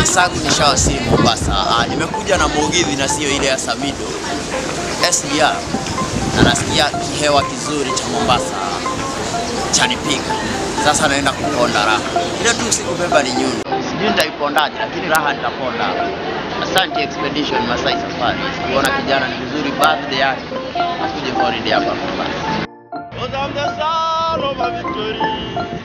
zangu nishawasili Mombasa. Ah, nimekuja na Mugithi na sio ile ya Samido SGR, na nasikia kihewa kizuri cha Mombasa chanipiga. Sasa naenda kuponda raha, ile tu sikubeba ni nyundo, sijui nitaipondaje, lakini raha nitaponda. Asante Expedition Masai Safari, kuona kijana ni vizuri, birthday yake akuje holiday hapa Mombasa. Cause I'm the son of a victory.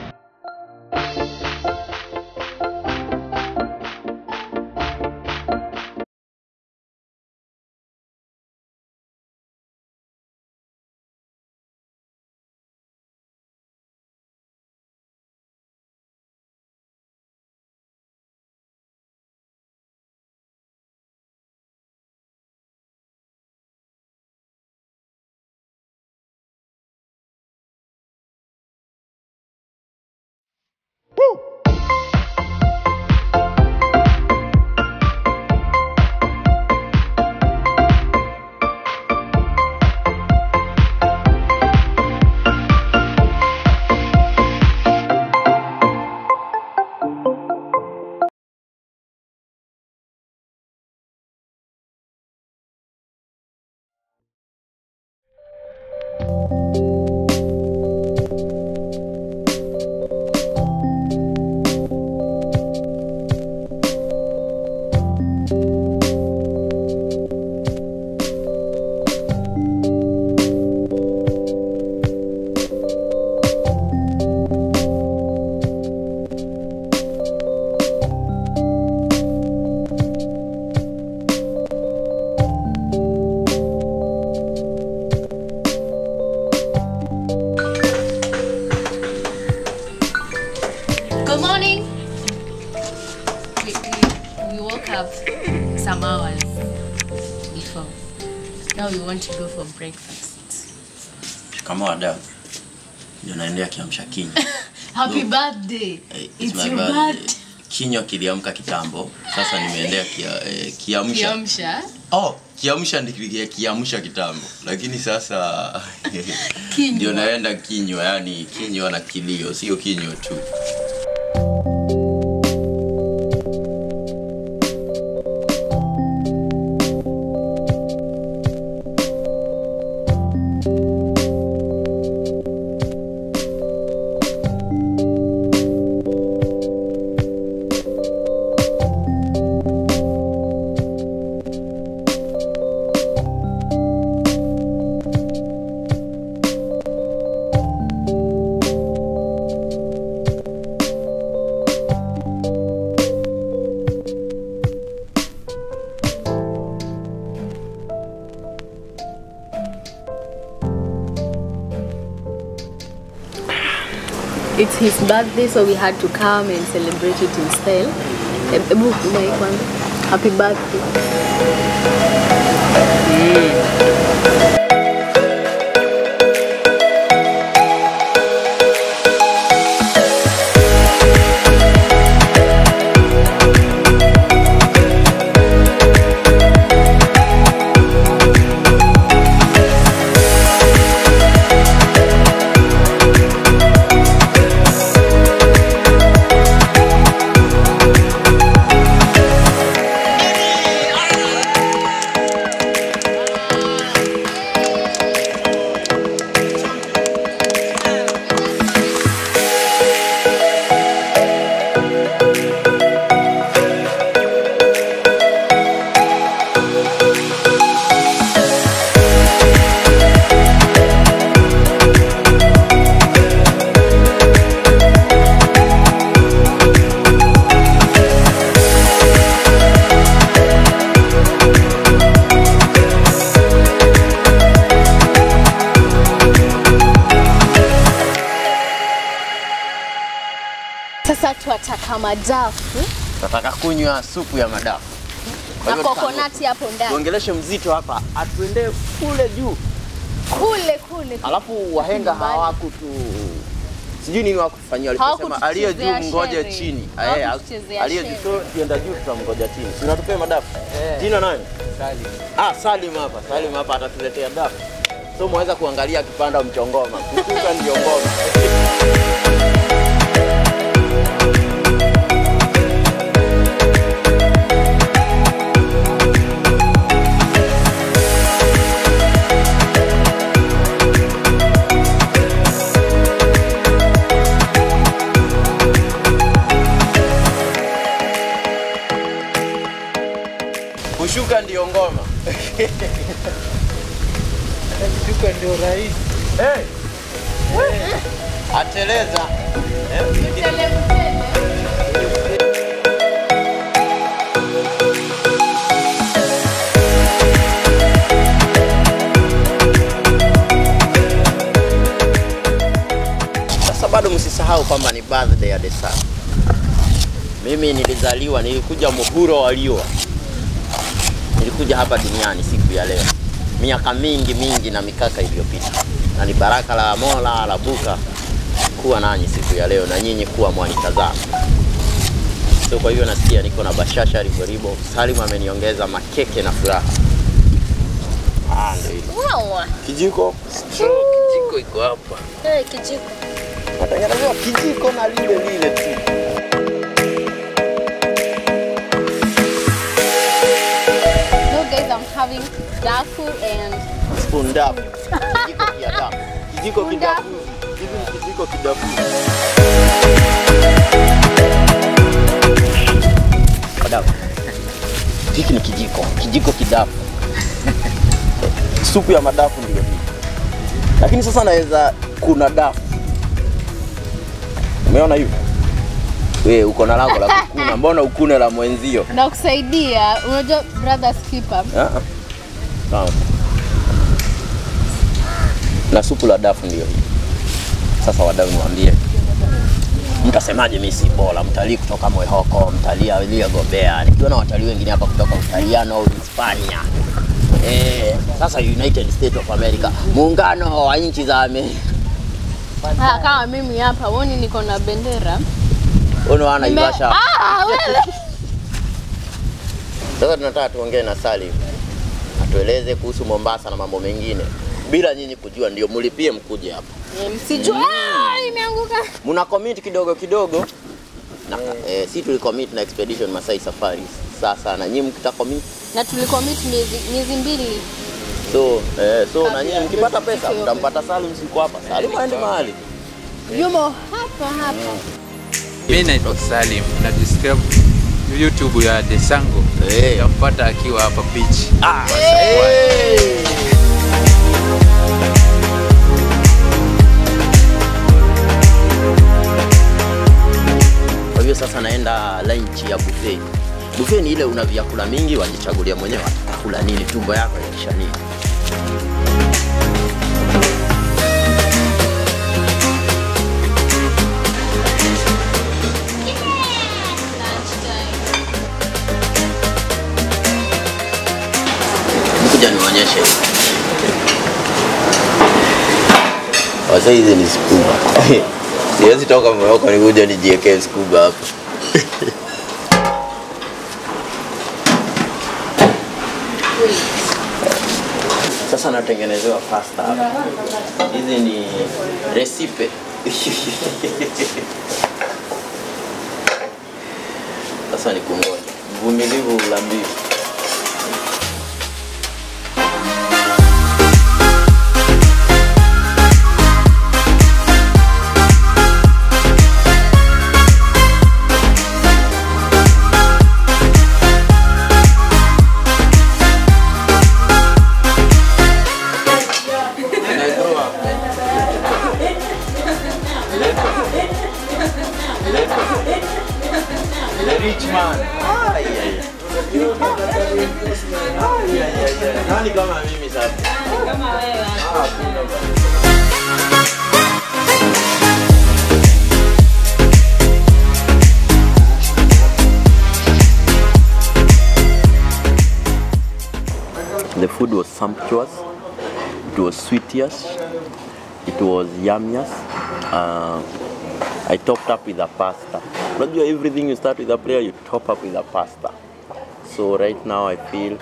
Good morning. We, we, we woke up some hours before. Now we want to go for breakfast. Kama wadau ndio naendea kiamsha kinywa. Happy No. birthday. Eh, it's It's my your birthday. birthday. Kinywa kiliamka kitambo, sasa nimeendea kia, eh, kiamsha. Kiamsha. Oh, kiamsha ndikilia kiamsha kitambo, lakini sasa Kinywa. ndio naenda kinywa, yani kinywa na kilio, sio kinywa tu. It's his birthday so we had to come and celebrate it in style. Eh, Ebu Mai kwanza. Happy birthday. Sasa tuataka madafu Nataka kunywa supu ya madafu. Kwa na hivyo kokonati hapo ndani. Tuongeleshe mzito hapa, atuendee kule juu, Kule kule. alafu wahenga Nyumbani. hawakutu sijui nini wakufanyia, waliposema aliye juu Hawakutuchezea mngoje shere. chini, Hawakutuchezea aliye juu shere. so tuenda juu tutamngoja chini. Si unatupea madafu? Jina nani? Salim. Ah, Salim hapa. Salim hapa atatuletea dafu. So mwaweza kuangalia kipanda mchongoma. Kukuka ndio ngoma. kushuka ndio ngoma. Kushuka ndio rahisi. Hey. Ateleza. Eh, Sasa bado msisahau kwamba ni birthday ya Desa. Mimi nilizaliwa, nilikuja muhuro wa liwa, nilikuja hapa duniani siku ya leo, miaka mingi mingi na mikaka iliyopita, na ni baraka la Mola la Buka kuwa nanyi siku ya leo na nyinyi kuwa mwanitazama. So kwa hivyo nasikia niko na bashasha riboribo. Salim ameniongeza makeke na furaha. Ah, ndio hilo. Wow. Kijiko Kijiko iko hapa. Hey, kijiko. natengenezewa kijiko na lile lile tu. So guys, I'm having dafu and spoon dafu. Kijiko kia dafu. Kijiko kidafu. Hivi ni kijiko kidafu. Dafu. Hiki ni kijiko, kijiko kidafu. Supu ya madafu ndio hii. Lakini sasa naweza kuna dafu. Umeona hivi? Wewe uko na lako la kukuna, mbona ukune la mwenzio? na kusaidia, unajua brothers keeper. Ah, Sawa. Na supu la dafu ndio hii. Sasa wadau, niwaambie, mtasemaje mimi si bora? Mtalii kutoka Mwehoko, mtalii aliyegobea, nikiona watalii wengine hapa kutoka Utaliano au Hispania. Eh, sasa United States of America, muungano wa nchi za Amerika. Ah, kama mimi hapa, uoni niko na bendera. Unaona Nime- Ivasha. Ah, wewe. Sasa tunataka tuongee na Salim atueleze kuhusu Mombasa na mambo mengine bila nyinyi kujua, ndio mulipie mkuje hapa. Eh, Msijue. Ah, imeanguka. muna commit kidogo kidogo na, eh, si tulicommit na expedition Masai Safaris sasa na nyinyi mkita commit Na tulicommit miezi miezi mbili. so eh, so na Kabla nyinyi mkipata pesa tufike mtampata Salim siku hapa Salim aende mahali Yumo hapa hapa. Mimi naitwa Salim na describe YouTube ya Desango. Eh. Tampata akiwa hapa beach. ah, Hey. kwa hiyo sasa naenda lunch ya buffet buffet ni ile una vyakula mingi wajichagulia mwenyewe watakula nini tumbo yako yakisha nini kuja nionyeshe wasa hizi ni scuba siwezi toka Moroko nikuja nijiekee scuba hapa sasa natengenezewa pasta hapa hizi ni recipe sasa ni kungoja mvumilivu la mbivu The rich man. Ay, ay, ay. Ay, ay, ay, ay. Nani kama mimi sasa? Ah, kuna bwana. The food was sumptuous. It was sweetish. It was yummiest. Uh, I topped up with a pasta. Unajua everything you start with a prayer, you top up with a pasta. So right now I feel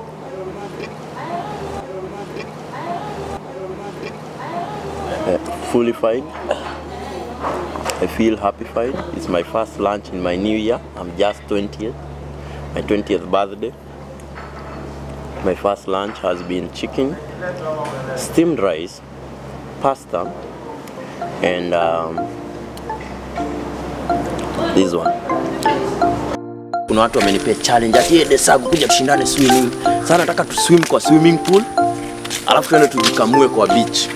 uh, fully fine. I feel happy-fied. It's my first lunch in my new year. I'm just 20th, my 20th birthday. My first lunch has been chicken, steamed rice, pasta, and um, this one. kuna watu wamenipea challenge ati "Eh, Desagu kuja tushindane swimming. Sasa nataka tu swim kwa swimming pool alafu tuende tujikamue kwa beach.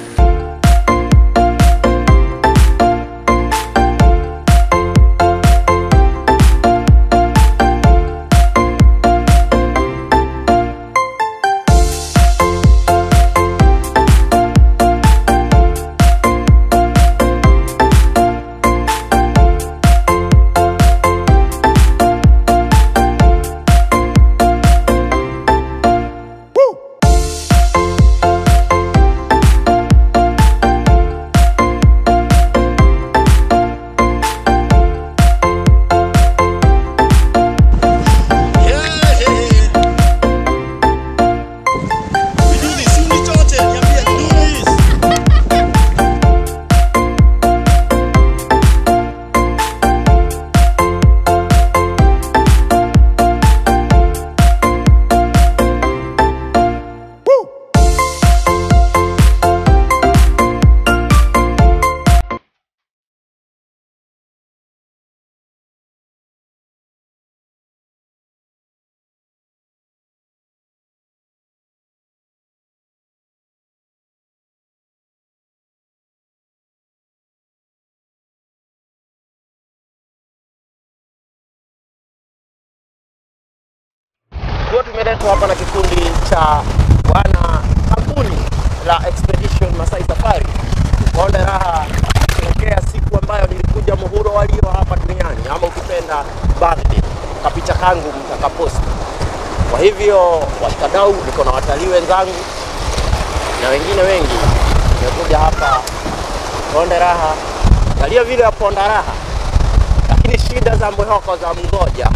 Kwa tumeletwa hapa na kikundi cha wana kampuni la Expedition Masai Safari. Konde raha kusherehekea siku ambayo nilikuja muhuro walio hapa duniani, ama ukipenda birthday, kapicha kangu mtakaposti. Kwa hivyo washikadau, niko na watalii wenzangu na wengine wengi, nimekuja hapa Konde raha, angalia vile ya ponda raha, lakini shida za mwehoko za mgoja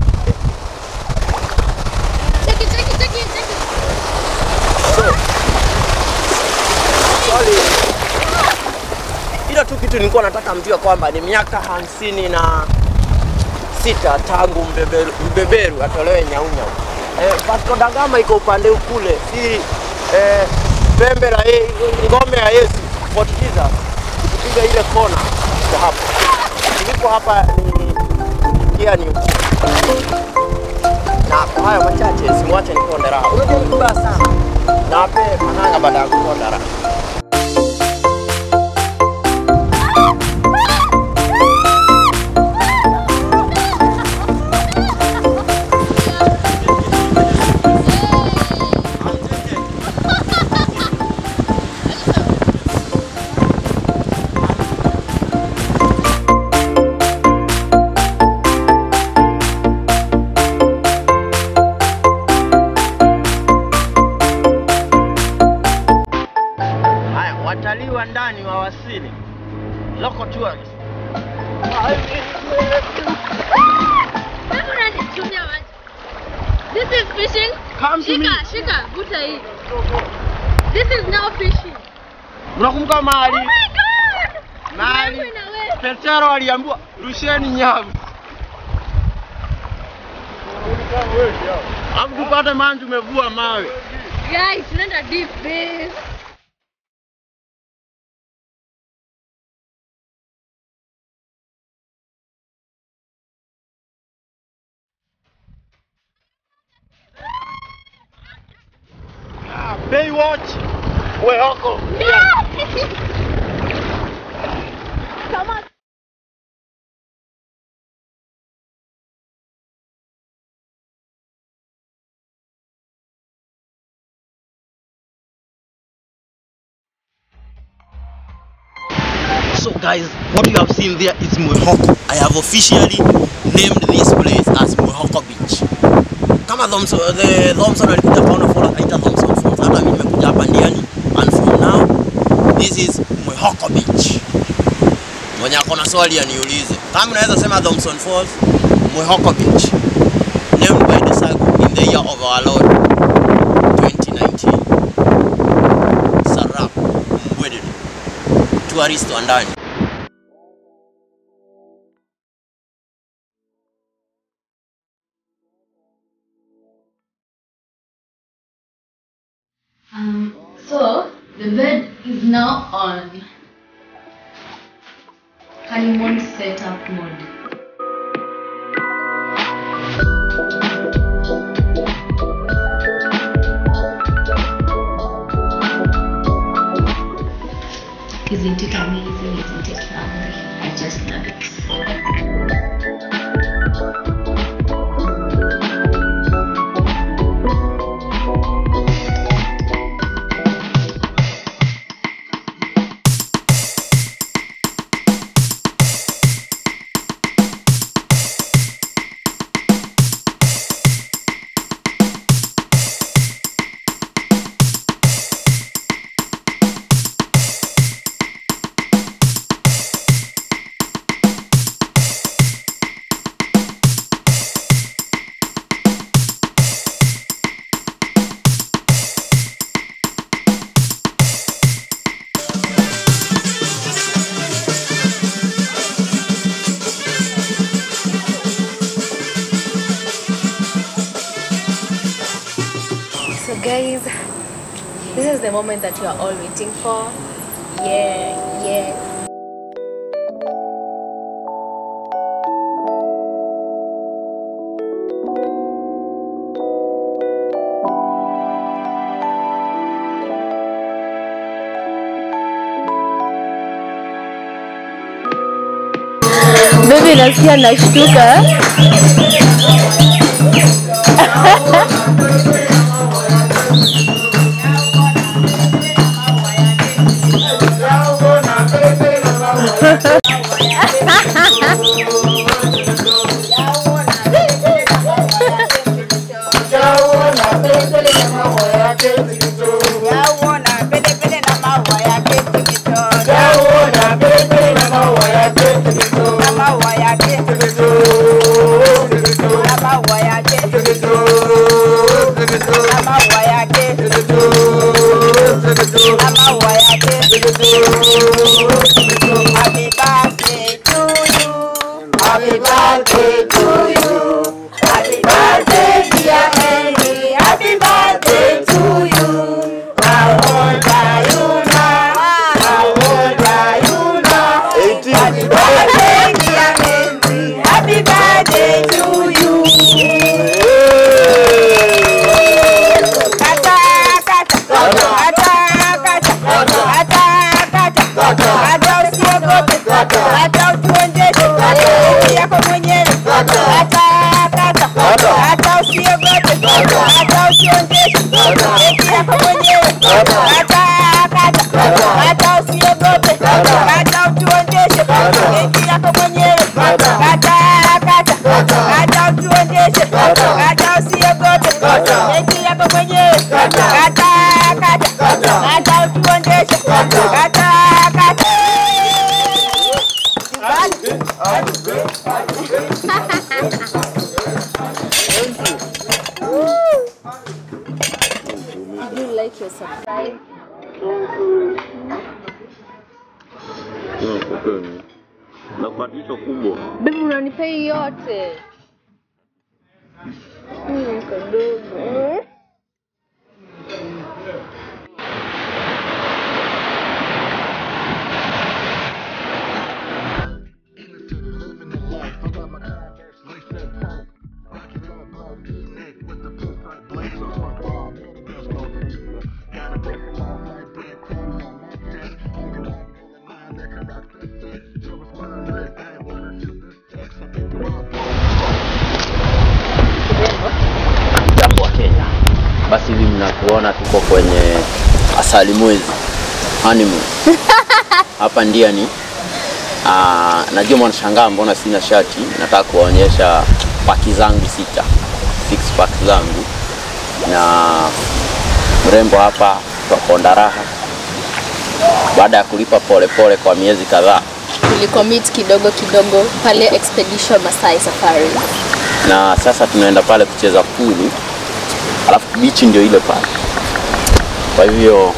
Take it, take it, take it, take it. Swali ila tu kitu nilikuwa nataka mjue kwamba ni miaka hamsini na sita tangu mbeberu, mbeberu atolewe Nyaunyau. Eh, Vasco da Gama iko upande kule, si eh, pembe la ye, ngome ya Yesu Fort Jesus ikipiga ile kona iko hapo. Nilipo hapa ni njia ni na kwa hayo machache simwache niponde raha. Unajua ni kubaya sana. Na wape mananga baada ya kuponda raha. Haya, watalii wa ndani wawasili. Local tourists. Hebu unanichumia maji. This is fishing. Come to me. Shika, shika, vuta hii. This is now fishing. Unakumbuka Oh mahali my god! mahali Yangu inawe- Petero aliambiwa rusheni nyavu. Alafu tupate maji tumevua mawe. Guys, tunaenda deep base. Baywatch. Wehoko. Come on. So guys, what you have seen there is Mwehoko. I have officially named this place as Mwehoko Beach. Kama Thompson, the Thompson alikuja Paulo Falls akaita Thompson Falls. Hata mimi nimekuja hapa Ndiani and from now this is Mwehoko Beach. Mwenye ako na swali aniulize. Kama unaweza sema Thompson Falls, Mwehoko Beach. Named by the Sagu in the year of our Lord 2019. Sarap Mbwedede. Tourist wa ndani. Um, so the bed is now on honeymoon setup mode. Guys, this is the moment that you are all waiting for. Yeah, yeah. Baby, nasikia nashtuka. Happy birthday to you. Happy birthday to you. Happy birthday, dear Henry. Happy birthday to you. How old are you now? How old are you now? Happy birthday, dear Henry. Happy birthday to you. Kata, kata, kata, kata, kata, kata, kata, usiogope, hata utuonjeshe haki yako mwenyewe, hata kata, hata usiogope, hata utuonjeshe haki yako mwenyewe, hata kata, hata usiogope, hata utuonjeshe haki yako mwenyewe, hata kata, hata utuonjeshe hata usiogope haki yako mwenyewe, hata kata, hata utuonjeshe hata kata Did you like your surprise? na kubadilisha kubwa Baby, unanipea hii yote. Mm, kadogo. jambo wa Kenya. Basi hivi mnatuona tuko kwenye asali mwezi honeymoon. Hapa Ndiani. Ah, najua mwanashangaa mbona sina shati. Nataka kuwaonyesha paki zangu sita, six pack zangu, na mrembo hapa twaponda raha baada ya kulipa polepole pole kwa miezi kadhaa Tulicommit kidogo kidogo pale Expedition Masai Safari. na sasa tunaenda pale kucheza puli, alafu bichi ndio ile pale. Kwa hivyo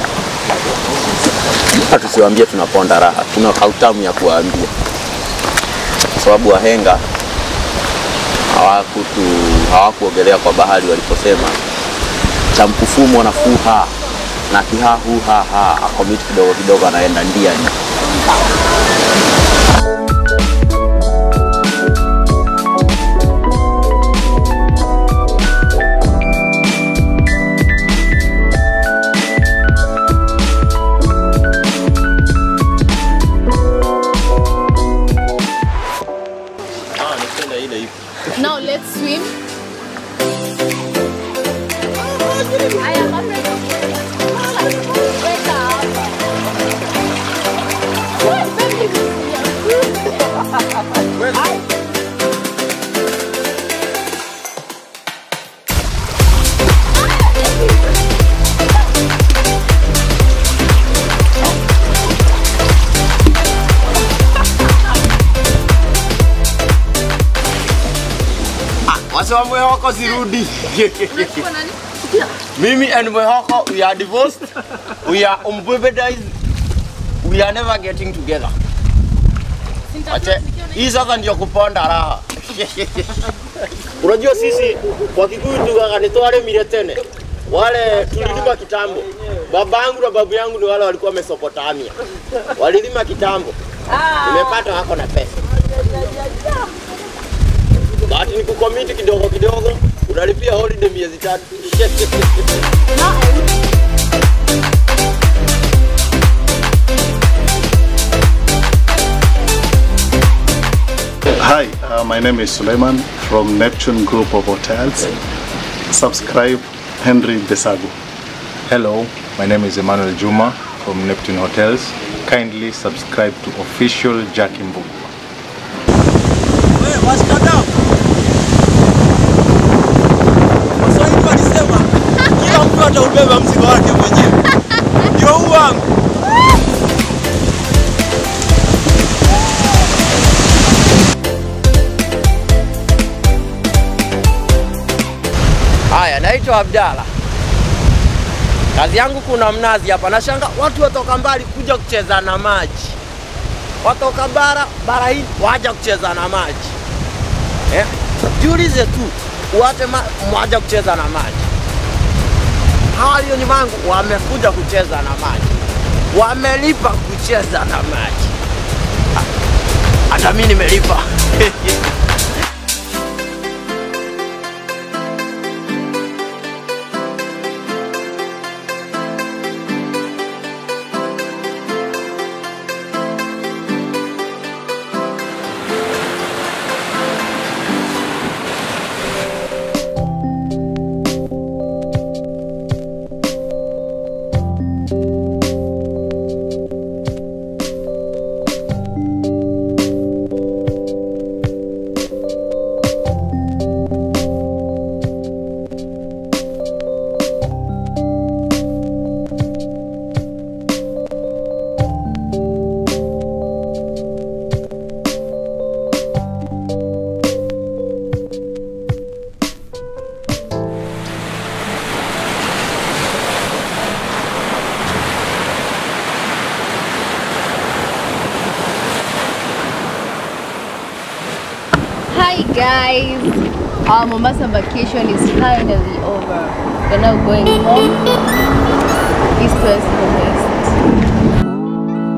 hata tusiwaambie tunaponda raha, tuna kautamu ya kuwaambia, kwa sababu wahenga hawakutu hawakuogelea kwa bahari waliposema cha mkufumo na fuha na kihahuhaha akomiti kidogo kidogo anaenda ndiani. Ah, napenda ile ipo. Now let's swim. I am afraid of Wake up. What, baby? wase wa mwehoko zirudi mimi and mwehoko we are divorced we are umbebedized we are never getting together Ache, hii sasa ndio kuponda raha unajua sisi kwa kikuyu tugaga nitwaremire tene wale tulilima kitambo. Baba yangu na babu yangu ni wale walikuwa Mesopotamia, walilima kitambo. Nimepata wako na pesa, bahati ni kukomiti kidogo kidogo, unalipia holiday miezi tatu. Hi, uh, my name is Suleiman from Neptune Group of Hotels. Subscribe Henry Desagu. Hello, my name is Emmanuel Juma from Neptune Hotels. Kindly subscribe to official Jackimbo. Wewe washikadau. Waswahili walisema kila mtu ataubeba mzigo wake mwenyewe. Ndio huu wangu. Haya, naitwa Abdalla. Kazi yangu kuna mnazi hapa. Nashanga watu watoka mbali kuja kucheza na maji, watoka bara bara hii waja kucheza na maji eh? Jiulize tu wate ma, mwaja kucheza na maji. Hawa walio nyuma yangu wamekuja kucheza na maji, wamelipa kucheza na maji. Ha- Hata mimi nimelipa Hi guys, our Mombasa vacation is finally over. We're now going home. East West home west.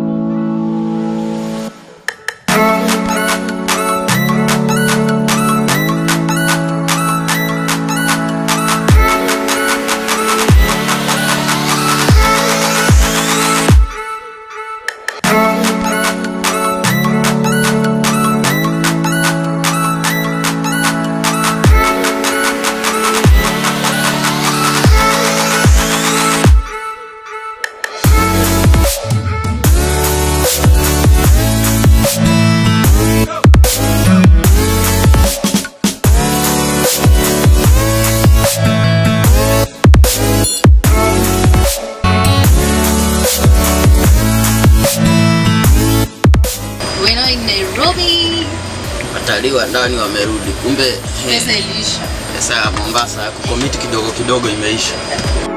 We're now in Nairobi. Watalii wa ndani wamerudi, kumbe Pesa ilisha. pesa ya Mombasa ya kukomiti kidogo kidogo imeisha.